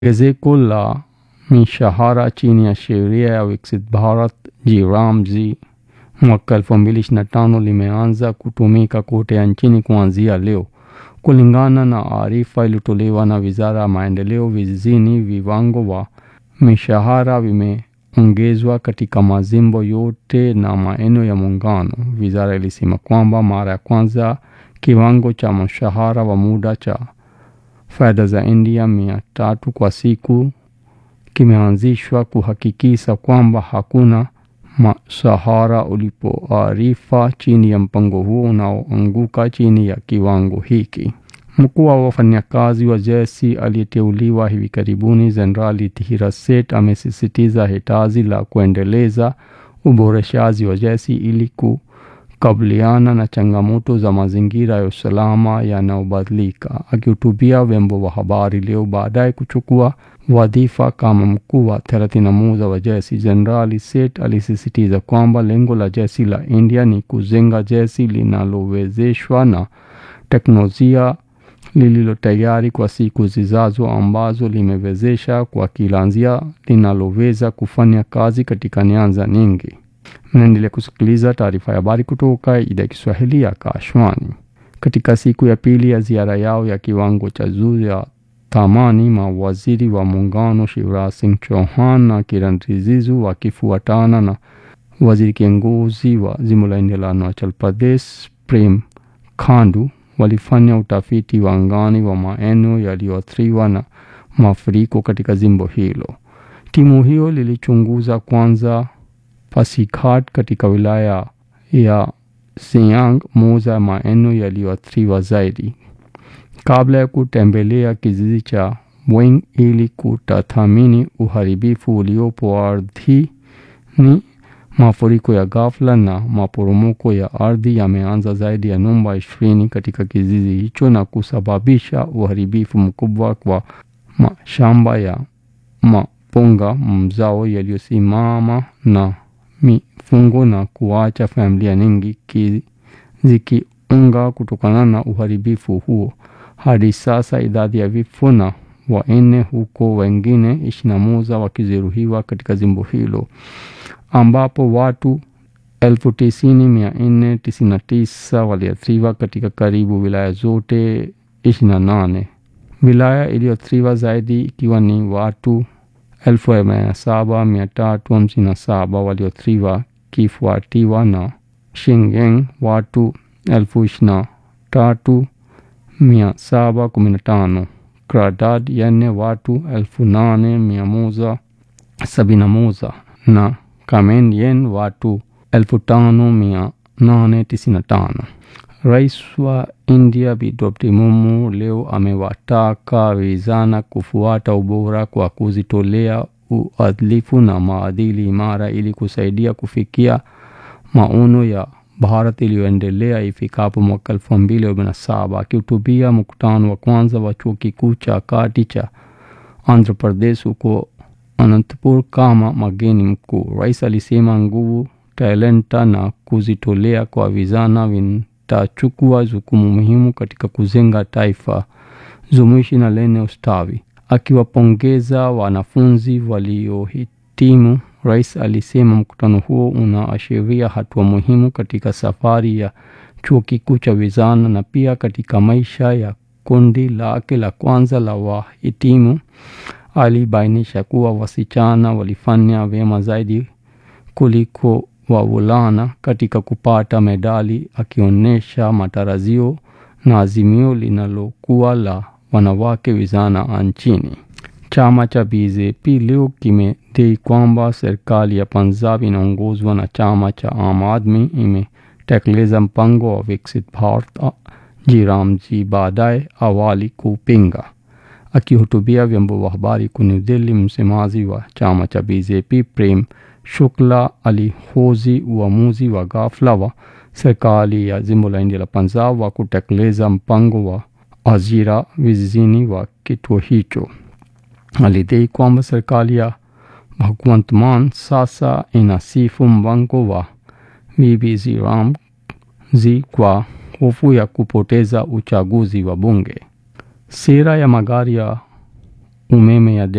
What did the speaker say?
ongezeko la mishahara chini ya sheria ya Viksit Bharat Ji mwaka 2025 limeanza kutumika kote nchini kuanzia leo. Kulingana na arifa iliyotolewa na Wizara ya Maendeleo Vijijini, viwango wa mishahara vimeongezwa katika majimbo yote na maeneo ya Muungano. Wizara ilisema kwamba mara ya kwanza kiwango cha mshahara wa muda cha fedha za India mia tatu kwa siku kimeanzishwa kuhakikisha kwamba hakuna mshahara ulipoarifa chini ya mpango huo unaoanguka chini ya kiwango hiki. Mkuu wa wafanyakazi wa jeshi aliyeteuliwa hivi karibuni Jenerali Dhira Seth amesisitiza hitaji la kuendeleza uboreshaji wa jeshi ili kukabiliana na changamoto za mazingira ya usalama yanayobadilika. Akihutubia vyombo vya habari leo baadaye kuchukua wadhifa kama mkuu wa 31 wa jeshi, Jenerali Seth alisisitiza kwamba lengo la jeshi la India ni kujenga jeshi linalowezeshwa na teknolojia lililo tayari kwa siku zijazo, ambazo limewezesha kwa kila njia linaloweza kufanya kazi katika nyanja nyingi. Mnaendelea kusikiliza taarifa ya habari kutoka idhaa ya Kiswahili ya Akashwani. Katika siku ya pili ya ziara yao ya kiwango cha juu ya thamani, mawaziri wa muungano Shivraj Singh Chauhan na Kiran Rijizu wakifuatana na waziri kiongozi wa jimbo la India la Arunachal Pradesh Prem Khandu walifanya utafiti wa angani wa maeneo yaliyoathiriwa na mafuriko katika jimbo hilo. Timu hiyo lilichunguza kwanza Pasighat katika wilaya ya Siang, moja ya maeneo yaliyoathiriwa zaidi, kabla ya kutembelea kijiji cha Boing ili kutathmini uharibifu uliopo ardhini. Mafuriko ya ghafla na maporomoko ya ardhi yameanza zaidi ya nyumba ishirini katika kijiji hicho na kusababisha uharibifu mkubwa kwa mashamba ya mapunga, mzao yaliyosimama na mifugo na kuacha familia nyingi zikiunga kutokana na uharibifu huo. Hadi sasa idadi ya vifo na wanne huko wengine ishirini na moja wakijeruhiwa katika jimbo hilo ambapo watu elfu tisini mia nne tisini na tisa waliathiriwa katika karibu wilaya zote ishirini na nane. Wilaya iliyoathiriwa zaidi ikiwa ni watu elfu arobaini na saba mia tatu hamsini na saba walioathiriwa kifuatiwa na Shingen watu elfu ishirini na tatu mia saba kumi na tano, Kradad yenye watu elfu nane mia moja sabini na moja na Kamen yen watu elfu tano mia nane tisini na tano. Rais wa India Bi Draupadi Murmu leo amewataka vijana kufuata ubora kwa kujitolea, uadilifu na maadili imara ili kusaidia kufikia maono ya Bharat iliyoendelea ifikapo mwaka elfu mbili arobaini na saba. Akihutubia mkutano wa kwanza wa chuo kikuu cha kati cha Andhra Pradesh huko Anantapur kama mgeni mkuu, rais alisema nguvu, talanta na kujitolea kwa vijana vitachukua jukumu muhimu katika kujenga taifa jumuishi na lenye ustawi. Akiwapongeza wanafunzi waliohitimu, rais alisema mkutano huo unaashiria hatua muhimu katika safari ya chuo kikuu cha vijana na pia katika maisha ya kundi lake la kwanza la wahitimu. Alibainisha kuwa wasichana walifanya vyema zaidi kuliko wavulana katika kupata medali, akionyesha matarajio na azimio linalokuwa la wanawake vijana nchini. Chama cha BJP leo kimedai kwamba serikali ya Punjab inaongozwa na chama cha Aam Aadmi imetekeleza mpango wa Viksit Bharat Ji baadaye awali kupinga. Akihutubia vyombo vya habari kwa New Delhi, msemaji wa chama cha BJP Prem Shukla alihoji uamuzi wa ghafla wa serikali ya jimbo la India la Punjab wa kutekeleza mpango wa ajira vijijini wa kituo hicho. Alidai kwamba serikali ya Bhagwant Mann sasa inasifu mpango wa Bibi Ramji kwa hofu ya kupoteza uchaguzi wa bunge. Sera ya magari ya umeme ya